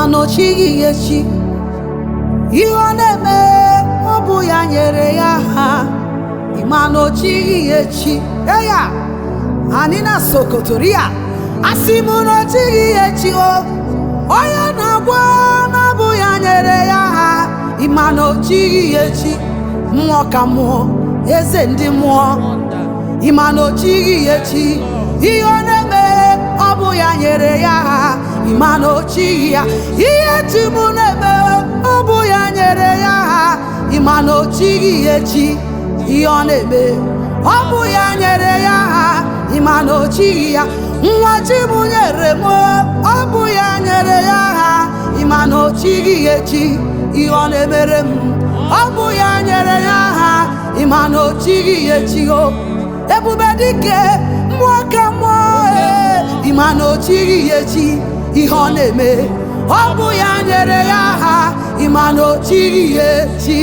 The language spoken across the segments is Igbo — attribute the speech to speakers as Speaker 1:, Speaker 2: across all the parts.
Speaker 1: mana o chighị ya echi ihe ọ na-eme ọ bụ ya nyere ya ha ịma na o chighị ya echi eya anyị na sokotoria asị m na o chighị ya echi o onye na-agwọ na ọ bụ ya nyere ya ha ịma na o chighị ya echi mmụọ ka mmụọ eze ndị mmụọ ịma na o chighị ya echi ihe ọ na-eme ọ bụ ya nyere ya ha ịma na o chighị ya ihe chi m na-eme ọ bụ ya nyere ya ha ịma na o chighị ya echi ihe ọ na-eme ọ bụ ya nyere ya ha ịma na o chighị ya nwa chi m nyere m ọ bụ ya nyere ya ha ịma na o chighị ya echi ihe ọ na-emere m ọ bụ ya nyere ya ha ịma na o chighị ya echi o ebube dike mmụọ ka mmụọ ee ịma na o chighị ya echi ihe ọ na-eme ọ bụ ya nyere ya ha ịma na o chighị ya echi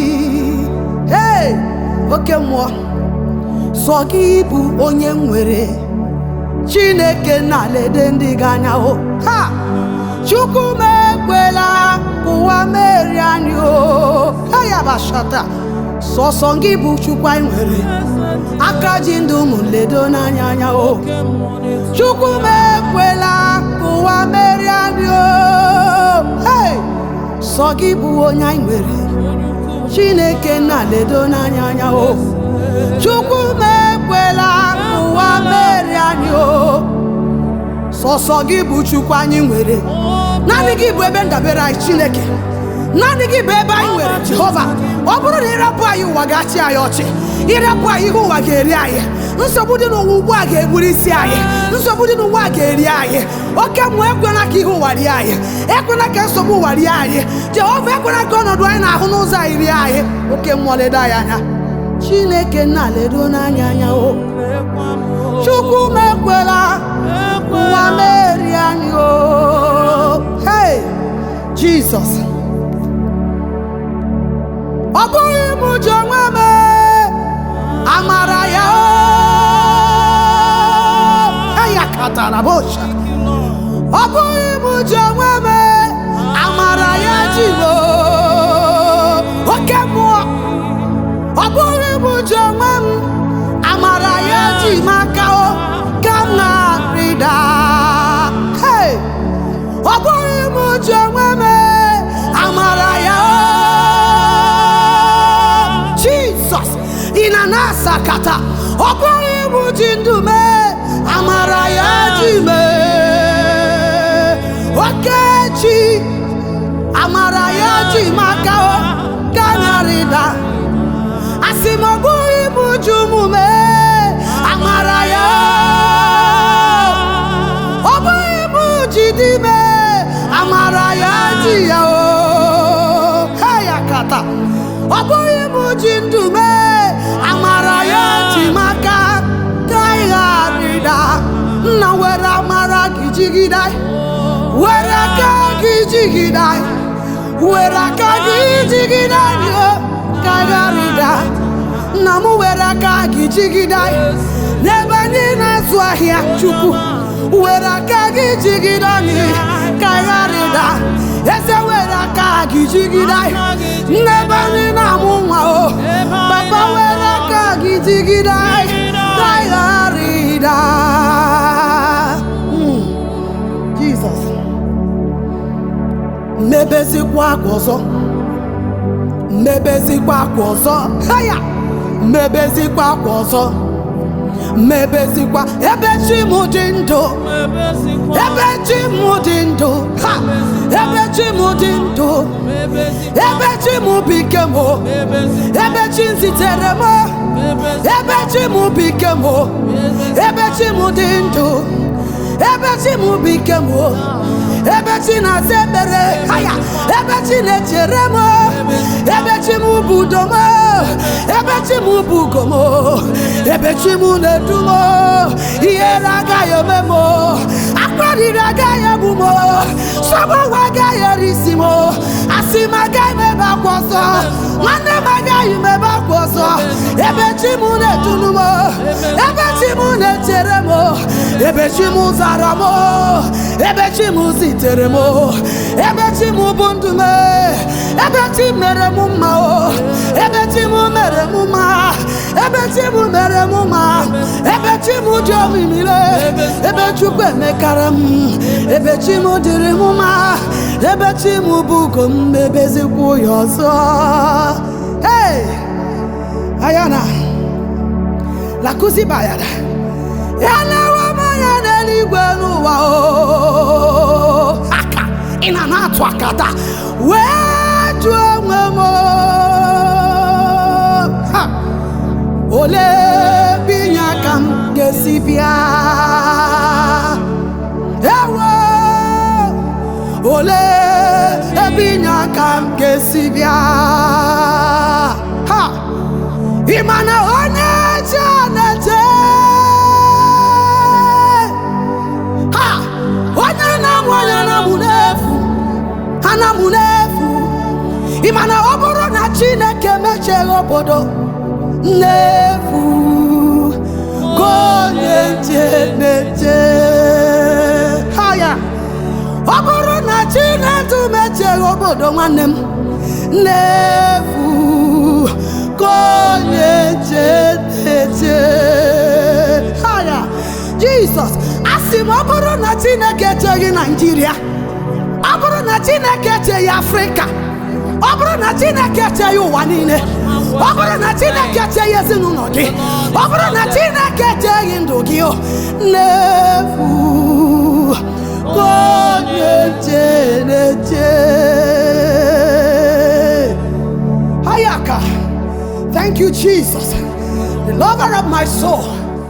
Speaker 1: ee oke mmụọ sọ gị bụ onye nwere chineke na-alede ndị gị anya o ha chukwu m ekwela ka ụwa merie anyị o ha ya bashata sọsọ gị bụ chukwu anyị nwere aka ji ndụ ụmụ ledo n'anya anya o chukwu m ekwela ka ụwa merie anyị o hey! sọ gị bụ onye anyị nwere chineke na-ledo n'anya anya o chukwu m ekwela ka ụwa merie anyị o sọsọ gị bụ chukwu anyị nwere naanị gị bụ ebe ndabere anyị chineke naanị gị bụ ebe anyị nwere jehova ọ bụrụ na ịrapụ anyị ụwa ga-achị anyị ọchị ịrapụ anyị ihe ụwa ga-eri anyị nsogbu dị n'ụwa ugbu a ga-egburu isi anyị nsogbu dị n'ụwa a ga-eri anyị oke mmụọ ekwela ka ihe ụwa rie anyị ekwela ka nsogbu ụwa rie anyị jehova ekwela ka ọnọdụ anyị na-ahụ n'ụzọ anyị rie anyị oke mmụọ ledo anyị anya chineke na-ledo n'anya anya o chukwu m ekwela ụwa merie anyị o hey jizọs ọ bụghị m ji onwe m amara ya o eya katara bosha ọ bụghị m ji onwe m amara ya ji m o. oke mmụọ ọ bụghị m ji onwe m amara ya ji m aka o ka m na-arịda Hey! ọ bụghị m ji onwe m amara ya o jizọs ị na na-asakata ọ bụghị m ji ndụ mee amara ya ji mee okechi amara ya ji m aka o ka nyarịda asị m ọ bụghị m ji ụmụ mee amara ya ọ bụghị m ji dị mee amara ya ji ya o he ya kata ọ bụghị m ji ndụ mee amara ya ji m aka ka ị gharịda nna were amara gị jigide anyị. were aka gị jigide anyị. were aka gị jigide anyị o ka ị gharịda nna m were aka gị jigide anyị n'ebe anyị na-azụ ahịa chukwu were aka gị jigide anyị ka ị gharịda eze were aka gị jigide anyị n'ebe anyị na-amụ nwa o papa were aka gị jigide anyị ka ị gharịda Mm. Jizọs mebezikwa akwa ọzọ mebezikwa akwa ọzọ haya mebezikwa akwa ọzọ mebezikwa ebe chi m dị ndụ ebe chi m dị ndụ ha ebe chi m dị ndụ ebe chi m bụ ike m ebe chi m zitere m ebe chi m bụ ike m ebe chi m dị ndụ ebe chi m bụ ike m ebe chi na-aza ekpere haya ebe chi na-echere m ebe chi m bụ udo m ebe chi m bụ ugo m ebe chi m na-edu m ihere agaghị eme m akparịrị agaghị egbu m sọgbanwe agaghị eri isi m asị asị m agaghị m ebe akwa ọzọ nwanne m agaghị m ebe akwa ọzọ ebe chi m na-etulu m ebe chi m na-echere m ebe chi m zara m ebe chi m zitere m ebe chi m bụ ndụ m ebe chi mere m mma o ebe chi m mere m mma ebe chi m mere m mma ebe chi m dị omimire ebe chukwu emekara m ebe chi m dịrị m mma ebe chi m bụ ugo m ebezikwu ya ọzọ hey! ayana lakụzi bayada ya na-ewe m anya n'eluigwe n'ụwa o aka ị na na-atụ akata wee jụọ onwe m o, ha! olee ebe inye aka m ga-esi bịa ewo olee ebe inye aka m ga-esi bịa ha ị ma na onye ji na-eje ha onye na-amụ onye na-amụ n'efu ha na-amụ n'efu ị ma na ọ bụrụ na chineke mecheghị obodo n'efu ka onye nche na-eche ha ya ọ bụrụ na chineke mecheghị obodo nwanne m n'efu ka onye nche na-eche ha ya jizọs asị m ọ bụrụ na chineke echeghị naijiria ọ bụrụ na chineke echeghị afrịka ọ bụrụ na chineke echeghị ụwa niile ọ bụrụ na chineke echeghị ezinụlọ gị ọ bụrụ na chineke echeghị ndụ gị o n'efu ka onye nche na-eche Hayaka. Thank you, Jesus, the lover of my soul.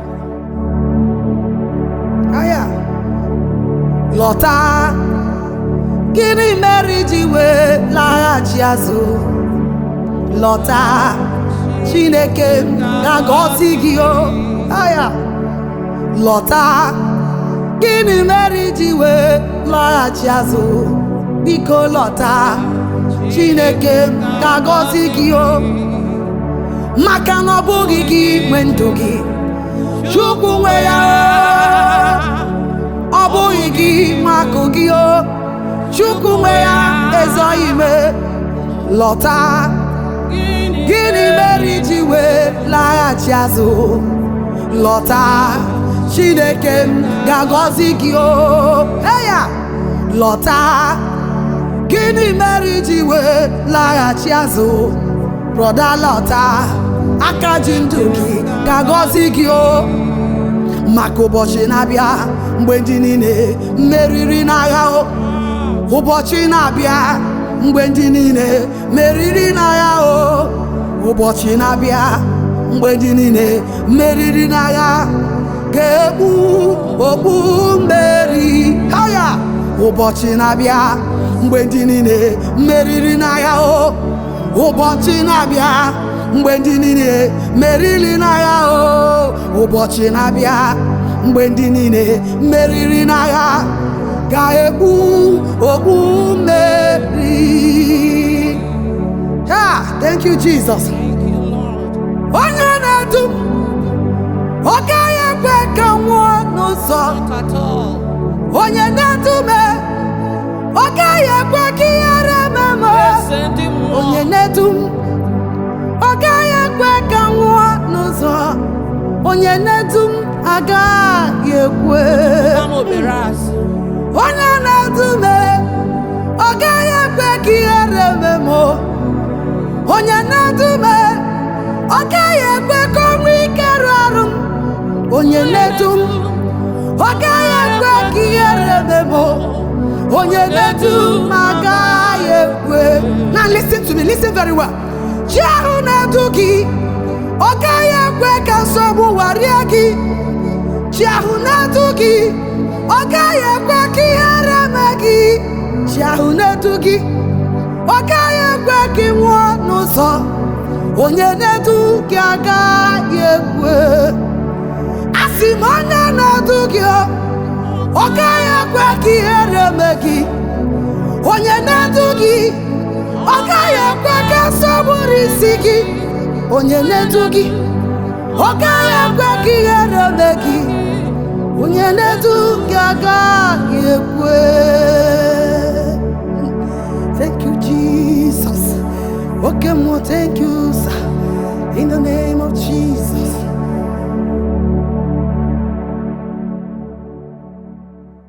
Speaker 1: Aya. Lọta, gịnị mere iji wee laghachi azụ? Lọta, Chineke m ga-agọzi gị o. Aya. Lọta, gịnị mere iji wee laghachi azụ? Biko lọta, Chineke m ga-agọzi gị o. maka na ọ bụghị gị nwe ndụ gị chukwu nwe ya ọ bụghị gị nwe akụ gị o chukwu nwe ya ezoghị ime lọta gịnị mere iji wee laghachi azụ lọta chineke m ga-agọzi gị o eya lọta gịnị mere iji wee laghachi azụ brọda lọta aka ji ndụ gị ga-agọzi gị o maka ụbọchị na-abịa mgbe ndị niile meriri n'agha o ụbọchị na-abịa mgbe ndị niile meriri n'agha o ụbọchị na-abịa mgbe ndị niile meriri n'agha ga-egbu okpu mmeri ha ya ụbọchị na-abịa mgbe ndị niile meriri n'agha o ụbọchị na-abịa mgbe ndị niile meriri n'agha o ụbọchị na-abịa mgbe ndị niile meriri n'agha ga-ekpu okpu mmeri ha thank you jesus onye na-edu m ọ gaghị ekwe ka m nwụọ n'ụzọ onye na-edu m ọ gaghị ekwe ka ihere eme m onye na-edu m ọ gaghị ekwe ka m nwụọ n'ụzọ onye na-edu m agaghị ekwe onye na-edu m ọ gaghị ekwe ka ihere eme m onye na-edu m ọ gaghị ekwe ka ọnwụ ike rụọ arụ m onye na-edu m ọ gaghị ekwe ka ihere eme m onye na-edu m agaghị ekwe now listen to me listen very well chi ahụ na-edu gị ọ gaghị ekwe ka nsogbu warie gị chi ahụ na-edu gị ọ gaghị ekwe ka ihere eme gị chi ahụ na-edu gị ọ gaghị ekwe ka ị nwụọ n'ụzọ onye na-edu gị agaghị ekwe asị m onye na-edu gị ọ gaghị ekwe ka ihere eme gị onye na-edu gị ọ gaghị ekwe ka nsọgburu isi gị onye na-edu gị ọ gaghị ekwe ka ihere mee gị onye na-edu gị agaghị ekwe thank you jesus oke mmụọ thank you sir in the name of jesus